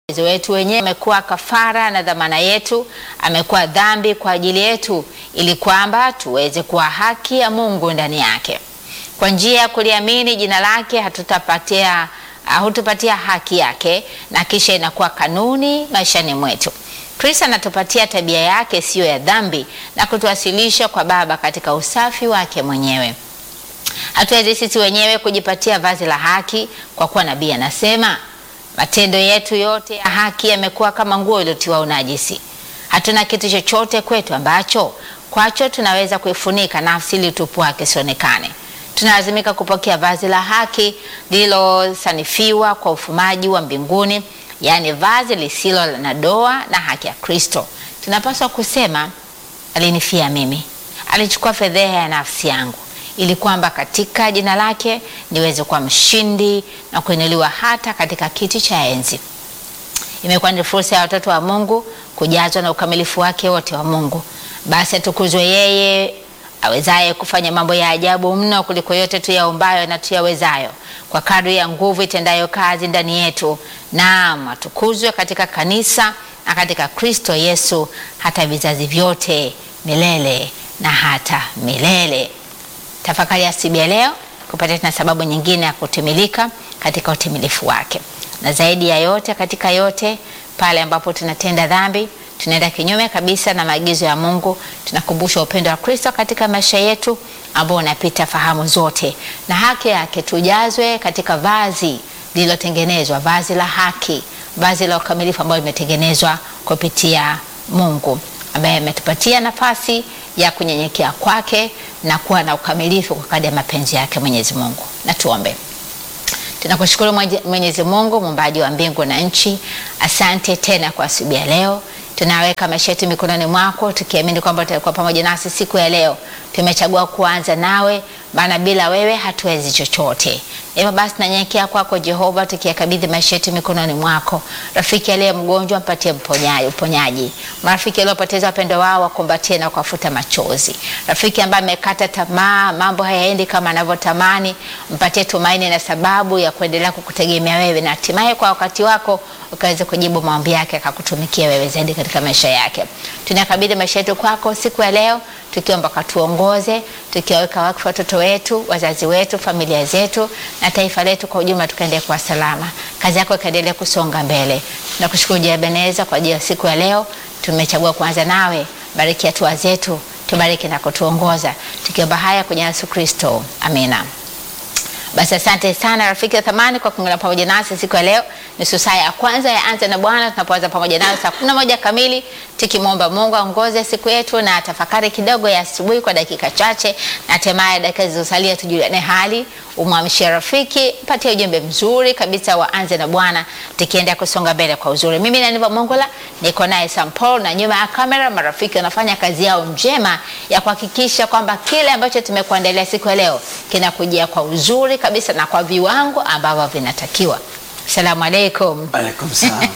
uwezo wetu wenyewe. Amekuwa kafara na dhamana yetu, amekuwa dhambi kwa ajili yetu, ili kwamba tuweze kuwa haki ya Mungu ndani yake. Kwa njia ya kuliamini jina lake hatutapatia hutupatia haki yake, na kisha inakuwa kanuni maishani mwetu. Kristo anatupatia tabia yake siyo ya dhambi na kutuwasilisha kwa Baba katika usafi wake mwenyewe. Hatuwezi sisi wenyewe kujipatia vazi la haki, kwa kuwa nabii anasema matendo yetu yote ya haki yamekuwa kama nguo iliyotiwa unajisi. Hatuna kitu chochote kwetu ambacho kwacho tunaweza kuifunika nafsi ili utupu wake sionekane. Tunalazimika kupokea vazi la haki lililosanifiwa kwa ufumaji wa mbinguni, yaani vazi lisilo na doa na haki ya Kristo. Tunapaswa kusema, alinifia mimi, alichukua fedheha ya nafsi yangu ili kwamba katika jina lake niweze kuwa mshindi na kuinuliwa hata katika kiti cha enzi. Imekuwa ni fursa ya watoto wa Mungu kujazwa na ukamilifu wake wote wa Mungu. Basi atukuzwe yeye awezaye kufanya mambo ya ajabu mno kuliko yote tuyaombayo na tuyawezayo, kwa kadri ya nguvu itendayo kazi ndani yetu. Naam, atukuzwe katika kanisa na katika Kristo Yesu hata vizazi vyote milele na hata milele. Tafakari ya siku ya leo kupata tena sababu nyingine ya kutimilika katika utimilifu wake, na zaidi ya yote, katika yote, pale ambapo tunatenda dhambi, tunaenda kinyume kabisa na maagizo ya Mungu, tunakumbusha upendo wa Kristo katika maisha yetu ambao unapita fahamu zote, na haki yake tujazwe katika vazi lililotengenezwa, vazi la haki, vazi la ukamilifu ambalo limetengenezwa kupitia Mungu ambaye ametupatia nafasi ya kunyenyekea kwake na kuwa na ukamilifu kwa kadri ya mapenzi yake Mwenyezi Mungu. Na tuombe. Tunakushukuru Mwenyezi Mungu muumbaji wa mbingu na nchi, asante tena kwa asubuhi ya leo. Tunaweka maisha yetu mikononi mwako tukiamini kwamba utakuwa pamoja nasi siku ya leo. Tumechagua kuanza nawe, maana bila wewe hatuwezi chochote. Hivyo basi nanyenyekea kwako Jehova, tukiyakabidhi maisha yetu mikononi mwako. Rafiki aliye mgonjwa mpatie mponyaji, uponyaji. Marafiki waliopoteza wapendo wao wakumbatie na kuwafuta machozi. Rafiki ambaye amekata tamaa, mambo hayaendi kama anavyotamani, mpatie tumaini na sababu ya kuendelea kukutegemea wewe, na hatimaye kwa wakati wako ukaweze kujibu maombi yake, akakutumikia wewe zaidi katika maisha yake. Tunakabidhi maisha yetu kwako siku ya leo, tukiomba katuongoze, tukiwaweka wakfu watoto wetu, wazazi wetu, familia zetu na taifa letu kwa ujumla, tukaendelea kuwa salama, kazi yako ikaendelea kusonga mbele. Tunakushukuru Jehova Ebeneza kwa ajili ya siku ya leo. Tumechagua kuanza nawe, bariki hatua zetu, tubariki na kutuongoza, tukiomba haya kwenye Yesu Kristo, amina. Basi asante sana rafiki wa thamani kwa kuungana pamoja nasi siku ya leo. Nusu saa ya kwanza ya Anza na Bwana tunapoanza pamoja nayo saa kumi na moja kamili, tukimwomba Mungu aongoze siku yetu na tafakari kidogo ya asubuhi kwa dakika chache, na hatimaye dakika zilizosalia tujuliane hali, umwamshie rafiki, patie ujumbe mzuri kabisa wa Anza na Bwana, tukienda kusonga mbele kwa uzuri. Mimi na Niva Mongola niko naye Sam Paul, na nyuma ya kamera marafiki wanafanya kazi yao njema ya kuhakikisha kwamba kile ambacho tumekuandalia siku ya leo kinakujia kwa uzuri kabisa na kwa viwango ambavyo vinatakiwa. Asalamu alaikum. Alaikum salam.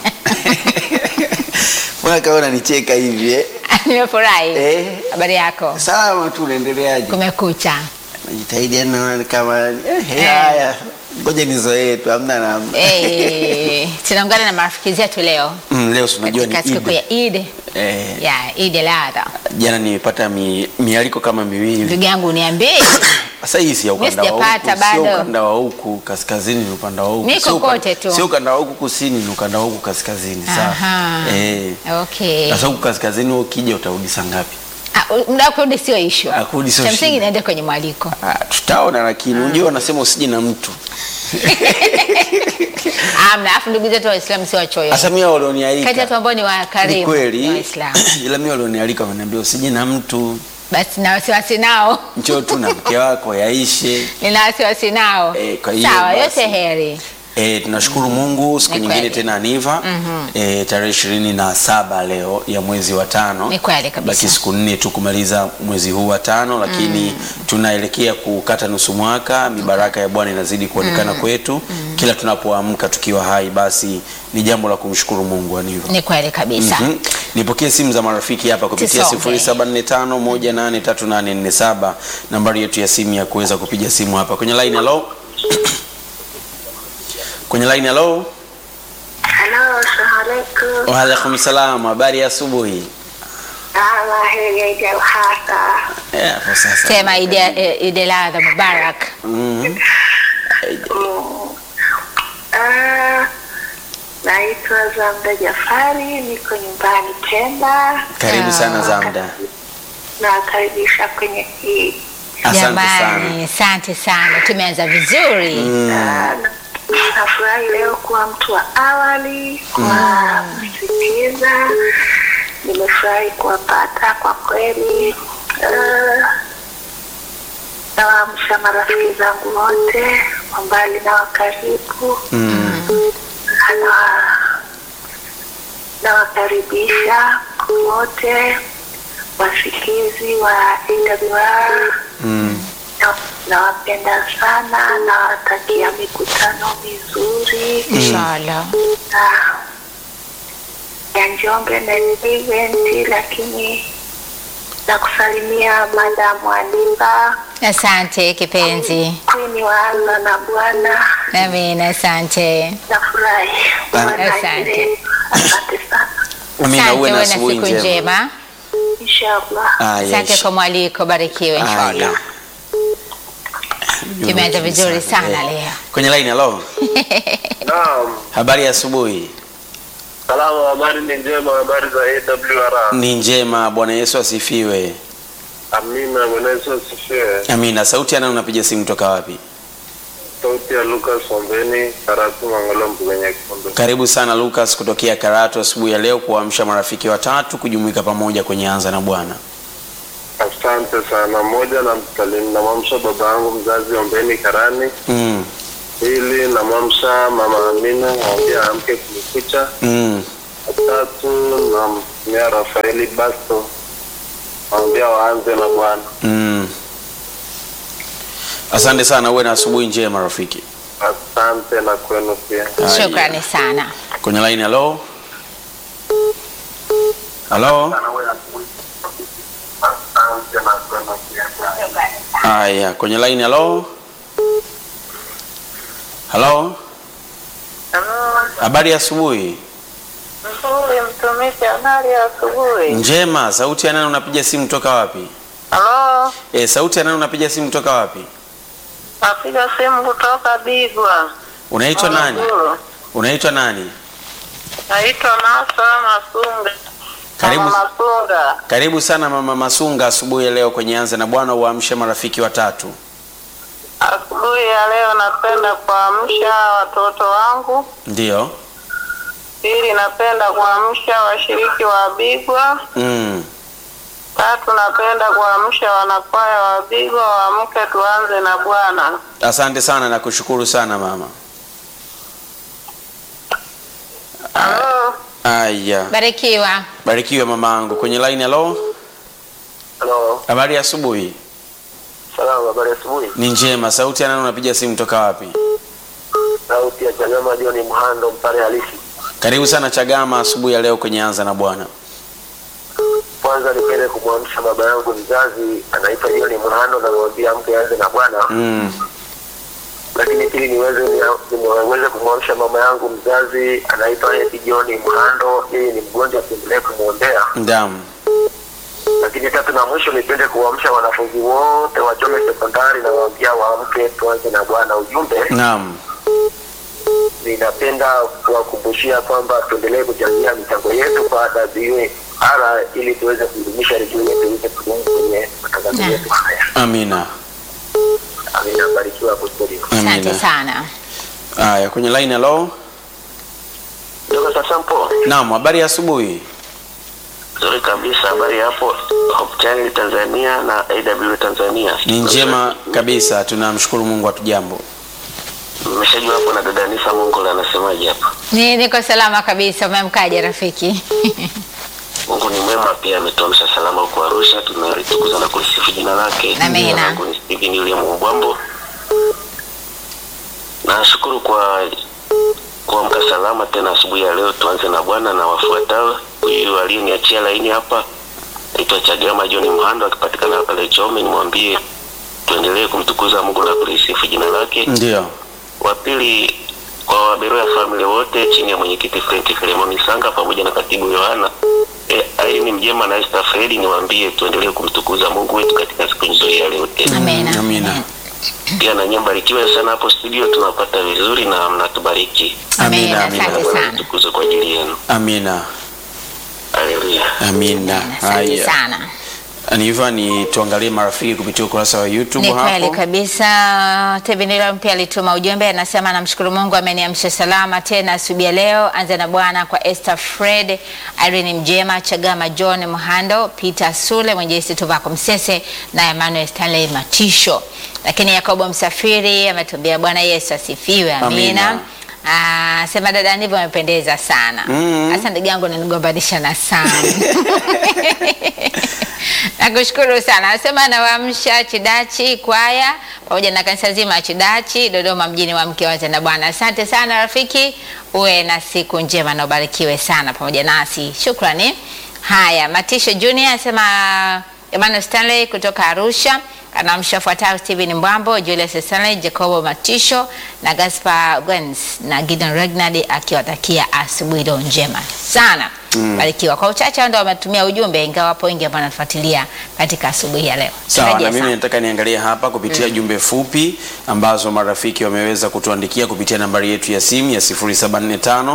Mbona kama unanicheka hivi eh? Nimefurahi. Eh. Habari yako? Salama tu unaendeleaje? Kumekucha. Najitahidi yani kama eh, haya. Ngoja nizoee tu hamna namna. Eh, tunaungana na marafiki zetu leo Mm, leo si unajua ni katika siku Eid. ya Eid. Eh, Ya Eid al-Adha. jana nimepata mi, mialiko kama miwili. Ndugu yangu niambie. Sasa hii si ya Mimi ukanda wa huku, sijapata sio bado. ukanda wa huku kaskazini ni ukanda wa huku. Niko Sio uka- kote tu. Sio ukanda wa huku kusini ni ukanda wa huku kaskazini. Aha. Sawa. Eh. Okay. Sasa huku kaskazini wewe ukija utarudi saa ngapi? Ah, muda wa kurudi sio issue. Ah, kurudi sio Cha msingi shida. niende kwenye mwaliko. Ah, tutaona lakini unajua wanasema usije na mtu. Amna, afu ndugu zetu Waislamu sio wachoyo. Sasa mimi walionialika. Kati ya watu ambao ni Ni wakarimu ni kweli. Waislamu. Ila mimi walionialika wameniambia usije na mtu, Basi na wasiwasi nao. njoo tu na mke wako yaishe. Nina wasiwasi nao. Eh, kwa hiyo Sawa, basi. yote heri. E, tunashukuru Mungu siku Ni nyingine kweli. tena Aniva e, tarehe ishirini na saba leo ya mwezi wa tano. Ni kweli kabisa. Baki siku nne tu kumaliza mwezi huu wa tano, lakini tunaelekea kukata nusu mwaka. Mibaraka ya Bwana inazidi kuonekana kwetu kila tunapoamka tukiwa hai, basi ni jambo la kumshukuru Mungu Aniva. Ni kweli kabisa. Mhm. Nipokee simu za marafiki hapa kupitia Tusonge. 0745183847 nambari yetu ya simu ya kuweza kupiga simu hapa kwenye line. Hello, kwenye line. Hello, Halo, assalamualaikum. Waalaikum salam, habari ya asubuhi. Ah, heri ya Eid al-Adha. Eh, hapo sasa. Sema Idi eh, Idi al-Adha Mubarak. Mhm. Mm. Ah, naitwa Zamda Jafari, niko nyumbani Pemba. Karibu Ah. sana Zamda. Nawakaribisha kwenye hii Asante Jamani, sana. asante sana. Tumeanza vizuri. Ah, na- nafurahi leo kuwa mtu wa awali kwa kusikiliza. Nimefurahi kuwapata kwa kweli. Ah, Nawaamsha marafiki zangu wote wa mbali na wa karibu. Mm. Nawa- Nawakaribisha wote wasikizi wa AWR Mm. Na- nawapenda sana, nawatakia mikutano mizuri Inshallah. na ya Njombe na event, lakini na kusalimia Madamu Aniba Asante kipenzi. Queen waanza na Bwana, Amina, asante. nafurahi Bwana Asante. aendelee. Asante sana, Umina Asante, uwe na uwe na asubuhi siku njema. njema. inshallah. Aya, Asante insha- kwa mwaliko, barikiwe aya. inshallah. Tumeanza vizuri sana leo. Kwenye line hello. Naam, Habari ya asubuhi. salama. Habari ni njema, habari za AWR. Ni njema, Bwana Yesu asifiwe. Amina, Bwana Yesu asifiwe. Amina. Sauti yana unapiga simu toka wapi? Sauti ya Lucas Ombeni, Karatu Mangolombo kwenye Kikombe. Karibu sana Lucas kutokea Karatu asubuhi ya leo kuamsha marafiki watatu kujumuika pamoja kwenye anza na Bwana. Asante sana. Moja na msalimu namwamsha baba yangu mzazi Ombeni Karani. Mm. Pili namwamsha mama Amina, mwambia amke kumekucha. Mm. Tatu namtumia Rafaeli Basto, mwambia waanze na Bwana. Mm. Asante sana, uwe na asubuhi njema rafiki. Asante na kwenu pia. Haya. Shukrani sana. Kwenye line hello. Hello. Asante na kwenu pia. Haya, kwenye line hello. Hello. Habari ya asubuhi. Nzuri mtumishi, habari ya asubuhi. Njema. Sauti ya nani unapiga simu toka wapi? Halo, Eh, sauti ya nani unapiga simu toka wapi? napiga simu kutoka Bigwa. Unaitwa nani? Morogoro. Unaitwa nani? Naitwa Nasa Masunga. Karibu. Mama Masunga. Karibu sana Mama Masunga asubuhi ya leo kwenye Anza na Bwana uamshe marafiki watatu. Asubuhi ya leo napenda kuamsha watoto wangu. Ndio. Pili, napenda kuamsha washiriki wa Bigwa. Mm. Tatu, napenda kuamsha wanakwaya wa Bigwa waamke tuanze na Bwana. Asante sana na kushukuru sana mama. Halo, Aya. Barikiwa. Barikiwe mamangu. Kwenye line hello. Halo, Habari ya asubuhi. salamu. Habari ya asubuhi. Ni njema. Sauti ya nani unapiga simu toka wapi? Sauti ya Chagama John Mhando, mpare halisi. Karibu sana Chagama asubuhi ya leo kwenye Anza na Bwana. Kwanza nipende kumwamsha baba yangu mzazi anaitwa John Mhando, na nimwambia mke aanze na Bwana. Mm. Lakini pili niweze niweze kumwamsha mama yangu mzazi anaitwa Eti John Mhando, yeye ni mgonjwa, tuendelee kumwombea. Ndamu. Lakini tatu na mwisho nipende kuamsha wanafunzi wote wa Chome sekondari na waambia waamke tuanze na Bwana. Ujumbe Naam. ninapenda kuwakumbushia kwamba tuendelee kuchangia michango yetu kwa WR ili tuweze kudumisha redio yetu iweze kudumu kwenye matangazo Naam. yetu haya. Amina. Amina, barikiwa hapo studio. Asante Amina. sana. Aya, kwenye line hello. Dr. Sampo, Naam, habari ya asubuhi. nzuri kabisa. Habari hapo Hope Channel Tanzania na AW Tanzania. Ni njema kabisa. Tunamshukuru Mungu atujambo. Mmeshajua hapo na dada Nisa Mungu anasemaje hapa? Ni niko salama kabisa. Umemkaje rafiki? Mungu ni mwema, pia ametuamsha salama huko Arusha. Tunalitukuza na kulisifu jina lake. Amina. Jina langu ni Steven William Mbwambo. Nashukuru kwa kuamka salama tena asubuhi ya leo. Tuanze na Bwana na wafuatao. Huyu aliyeniachia laini hapa naitwa Chagama John Mhando, akipatikana pale Chome. Nimwambie tuendelee kumtukuza Mungu na kulisifu jina lake. Ndio. Wa pili kwa Waberoya family wote chini ya mwenyekiti Frank Filemoni Sanga pamoja na katibu Yohana e, Irene Mjema na Esther Fredi, niwaambie tuendelee kumtukuza Mungu wetu katika siku nzuri ya leo tena. Amina. Amina. Amen. Pia na nyie mbarikiwe sana hapo studio, tunapata vizuri na mnatubariki. Amina. Amina, Asante Bwana sana. mtukuze kwa ajili yenu. Amina. Haleluya. Amina. Asante Haya. sana. Aniva ni tuangalie marafiki kupitia ukurasa wa YouTube Ni kweli hapo. kabisa. Tevinilo pia alituma ujumbe, anasema namshukuru Mungu ameniamsha salama tena asubuhi ya leo. Anza na Bwana kwa Esther Fred, Irene Mjema, Chagama John Mhando, Peter Sule, Mwenjesi Tuvako Msese na Emmanuel Stanley Matisho. Lakini Yakobo Msafiri ametuambia Bwana Yesu asifiwe. Amina. Amina. Ah, sema dada ndivyo amependeza sana. Mm. Sasa ndugu yangu nanigombanisha na sana. Nakushukuru sana. Anasema anawaamsha Chidachi kwaya pamoja na kanisa zima ya Chidachi Dodoma mjini wa mke waze na Bwana. Asante sana rafiki, uwe na siku njema na ubarikiwe sana pamoja nasi. Shukrani. Haya, Matisho Junior anasema Emmanuel Stanley kutoka Arusha anamsha fuatao Steven Mbwambo, Julius Stanley, Jacobo Matisho na Gaspar Gwens na Gideon Regnard akiwatakia asubuhi iliyo njema sana. Barikiwa. Kwa uchache hao ndio wametumia ujumbe, ingawa wapo wengi ambao wanafuatilia katika asubuhi ya leo. Sawa, Turejea na mimi sana. nataka niangalie hapa kupitia jumbe fupi ambazo marafiki wameweza kutuandikia kupitia nambari yetu ya simu ya 0745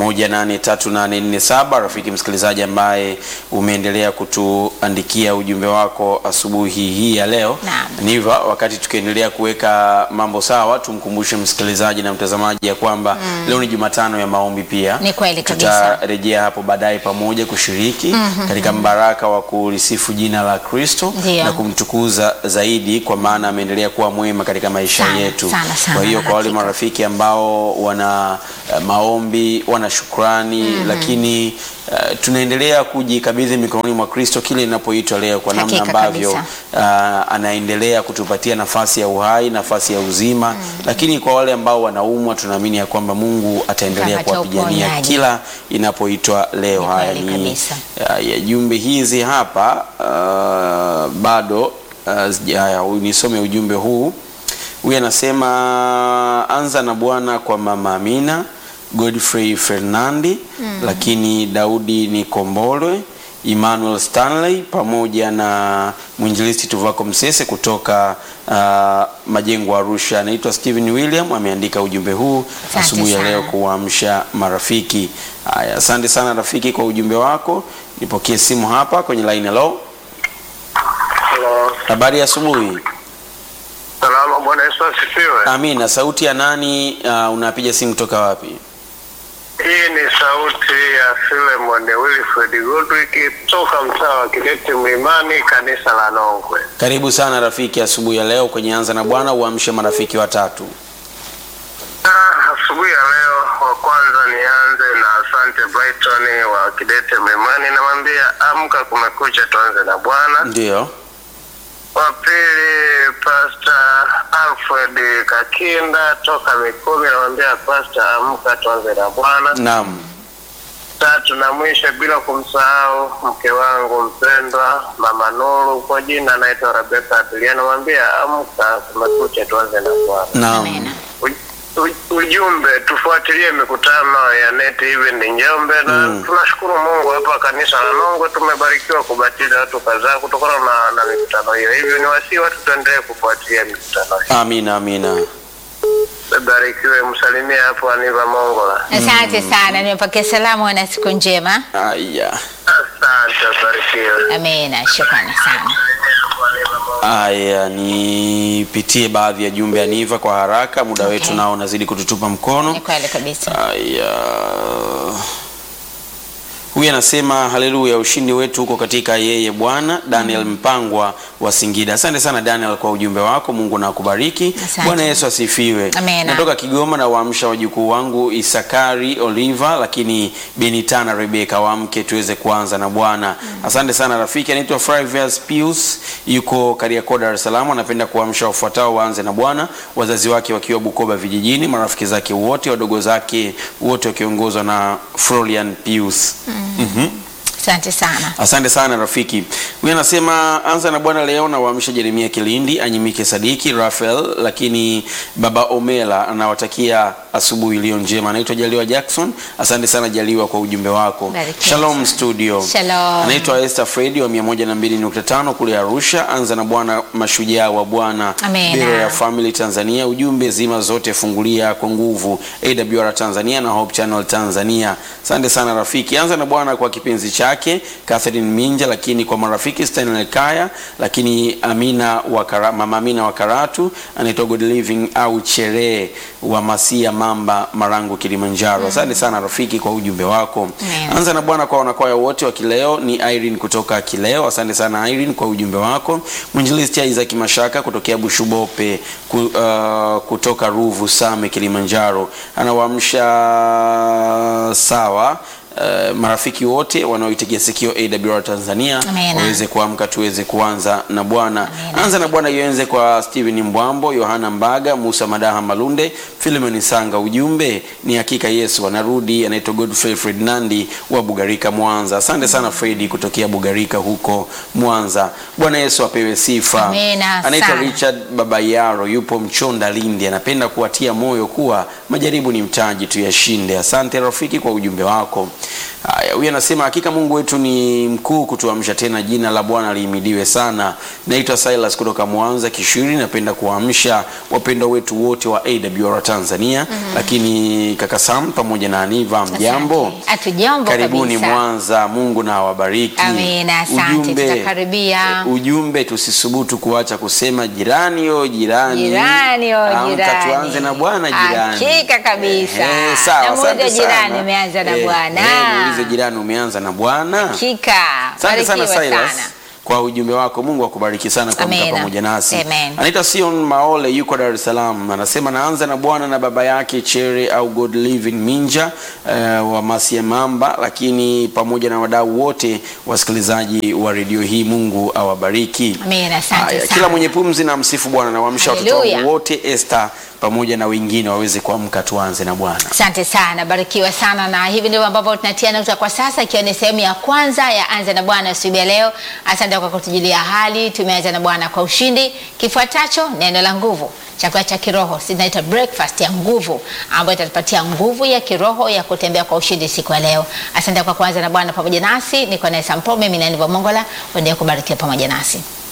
183847. Rafiki msikilizaji ambaye umeendelea kutuandikia ujumbe wako asubuhi hii ya leo. Naam. Niva, wakati tukiendelea kuweka mambo sawa, tumkumbushe msikilizaji na mtazamaji ya kwamba leo ni Jumatano ya maombi pia. Ni kweli kabisa. Tutarejea hapo baadaye pamoja kushiriki katika mbaraka wa kulisifu jina la Kristo Ndio. na kumtukuza zaidi kwa maana ameendelea kuwa mwema katika maisha Sana, yetu. sana, sana, kwa hiyo kwa wale hakika. marafiki ambao wana eh, maombi, wana shukrani lakini eh, tunaendelea kujikabidhi mikononi mwa Kristo kile inapoitwa leo kwa namna Hakika ambavyo kabisa. ah, anaendelea kutupatia nafasi ya uhai, nafasi ya uzima. Lakini kwa wale ambao wanaumwa, tunaamini ya kwamba Mungu ataendelea Atapata kuwapigania uponyaji. kila inapoitwa leo. Ni Haya kweli ni kabisa. ya, ya jumbe hizi hapa ah, bado ah, sija- haya, huyu nisome ujumbe huu. Huyu anasema anza na Bwana kwa mama Amina Godfrey Fernandi, lakini Daudi Nikombolwe, Emmanuel Stanley pamoja na mwinjilisti Tuvako Msese kutoka ah, Majengo Arusha. Anaitwa Steven William ameandika ujumbe huu Asante asubuhi ya sana. leo kuamsha marafiki. Haya, asante sana rafiki kwa ujumbe wako. Nipokee simu hapa kwenye line. Hello, Hello. habari ya asubuhi. Salama, Bwana Yesu asifiwe. Amina. Sauti ya nani? Uh, unapiga simu kutoka wapi? Hii ni sauti ya Filemon Wilfred Goodwick toka mtaa wa Kidete Mlimani, kanisa la Nongwe. Karibu sana rafiki asubuhi ya leo kwenye Anza na Bwana, uamshe marafiki watatu. Ah, asubuhi ya leo wa kwanza nianze na asante Brighton wa Kidete Mlimani, namwambia amka, kumekucha, tuanze na Bwana. Ndio. Wa pili Pastor Alfred Kakinda toka Mikumi, namwambia Pastor amka, tuanze na Bwana. Naam. Tatu na mwisho bila kumsahau mke wangu mpendwa Mama Nuru, kwa jina anaitwa Rebeka Abilia, namwambia amka, kumekucha, tuanze na Bwana. Naam. Amina. U- u- ujumbe tufuatilie mikutano ya Net Event Njombe na Mm. tunashukuru Mungu hapa kanisa la Nongwe tumebarikiwa kubatiza watu kadhaa kutokana na, na mikutano hiyo. Hivyo ni wasii watu tuendelee kufuatilia mikutano hiyo. Amina, amina. Barikiwe, msalimie hapo Aniva Mongola. Asante sana, nimepokea salamu na siku njema. Aya. Asante, barikiwe. Amina, shukrani sana. Aya, nipitie baadhi ya jumbe ya Niva kwa haraka, muda Okay. wetu nao unazidi kututupa mkono. Ni kweli kabisa. Aya. Huyu anasema haleluya, ushindi wetu huko katika yeye Bwana. Daniel Mpangwa wa Singida. Asante sana Daniel kwa ujumbe wako, Mungu na akubariki. Asante. Bwana Yesu asifiwe. Amena. Natoka Kigoma na waamsha wajukuu wangu Isakari Oliva, lakini Benitana Rebeka, waamke tuweze kuanza na Bwana. Asante sana rafiki, anaitwa Flavius Pius, yuko Kariakoo, Dar es Salaam. Anapenda kuamsha wafuatao waanze na Bwana, wazazi wake wakiwa Bukoba vijijini, marafiki zake wote, wadogo zake wote wakiongozwa na Florian Pius. Mhm. Asante sana. Asante sana rafiki. Huyu anasema anza na Bwana leo na waamsha Jeremia Kilindi, Anyimike Sadiki, Rafael, lakini baba Omela anawatakia asubuhi iliyo njema. Anaitwa Jaliwa Jackson. Asante sana Jaliwa kwa ujumbe wako. Barikiwa Shalom sana. studio. Shalom. Anaitwa Esther Fredi wa 102.5 kule Arusha. Anza na Bwana mashujaa wa Bwana Amena. Biro ya Family Tanzania. Ujumbe zima zote fungulia kwa nguvu AWR Tanzania na Hope Channel Tanzania. Asante sana rafiki. Anza na Bwana kwa kipenzi chake Catherine Minja, lakini kwa marafiki Stanley Kaya, lakini Amina wa Kara, Mama Amina wa Karatu, anaitwa Good Living au Chere wa Masia Mamba Marangu Kilimanjaro. Asante sana rafiki kwa ujumbe wako. Amen. Anza na Bwana kwa wanakwaya wote wa Kileo ni Irene kutoka Kileo. Asante sana Irene kwa ujumbe wako. Mwinjilisti Isaac Mashaka kutokea Bushubope ku, uh, kutoka Ruvu Same Kilimanjaro anawaamsha sawa Uh, marafiki wote wanaoitegea sikio AWR Tanzania Amen. waweze kuamka tuweze kuanza na Bwana. Amen. Anza na Bwana ianze kwa Steven Mbwambo, Yohana Mbaga, Musa Madaha Malunde, Philemon Sanga. Ujumbe ni hakika Yesu anarudi. Anaitwa Godfrey Fred Nandi wa Bugarika Mwanza. Asante sana Fredi kutokea Bugarika huko Mwanza. Bwana Yesu apewe sifa. Amen, Anaitwa sana. Richard Babayaro yupo Mchonda Lindi, anapenda kuwatia moyo kuwa majaribu ni mtaji, tuyashinde. Asante rafiki kwa ujumbe wako. Haya, huyu anasema hakika Mungu wetu ni mkuu kutuamsha tena, jina la Bwana lihimidiwe sana. Naitwa Silas kutoka Mwanza Kishiri, napenda kuwaamsha wapendwa wetu wote wa AWR Tanzania, lakini kaka Sam pamoja na Aniva, mjambo? Asante. Hatujambo Karibuni kabisa. Mwanza, Mungu na awabariki. Amina, asante, tutakaribia. ujumbe tusisubutu kuacha kusema jirani yo jirani, Jirani, oh, Amka jirani. tuanze na Bwana jirani. Hakika kabisa. Ehe, sawa, Namuuliza asante jirani, sana. umeanza na Eh, Bwana. eh, muulize jirani umeanza na Bwana. Hakika. Asante sana Barikiwa Silas sana. kwa ujumbe wako. Mungu akubariki sana kwa kuwa Amena. pamoja nasi. Amen. Anaitwa Sion Maole yuko Dar es Salaam, anasema naanza na Bwana na baba yake Chere au God Living Minja uh, wa Masiemamba, lakini pamoja na wadau wote wasikilizaji wa redio hii. Mungu awabariki. Amina, asante Haya, sana. kila mwenye pumzi na msifu Bwana na waamsha watoto Haleluya. wangu wote Esther pamoja na wengine waweze kuamka, tuanze na Bwana. Asante sana, barikiwa sana, na hivi ndivyo ambavyo tunatia nukta kwa sasa, ikiwa ni sehemu ya kwanza ya Anza na Bwana asubuhi ya leo. Asante kwa kutujulia hali, tumeanza na Bwana kwa ushindi. Kifuatacho neno la nguvu, chakula cha kiroho, sinaita breakfast ya nguvu, ambayo itatupatia nguvu ya kiroho ya kutembea kwa ushindi siku ya leo. Asante kwa kuanza na Bwana pamoja nasi. Niko naye Sampome, mimi ni Aniva Mongola, uendelee kubarikiwa pamoja nasi.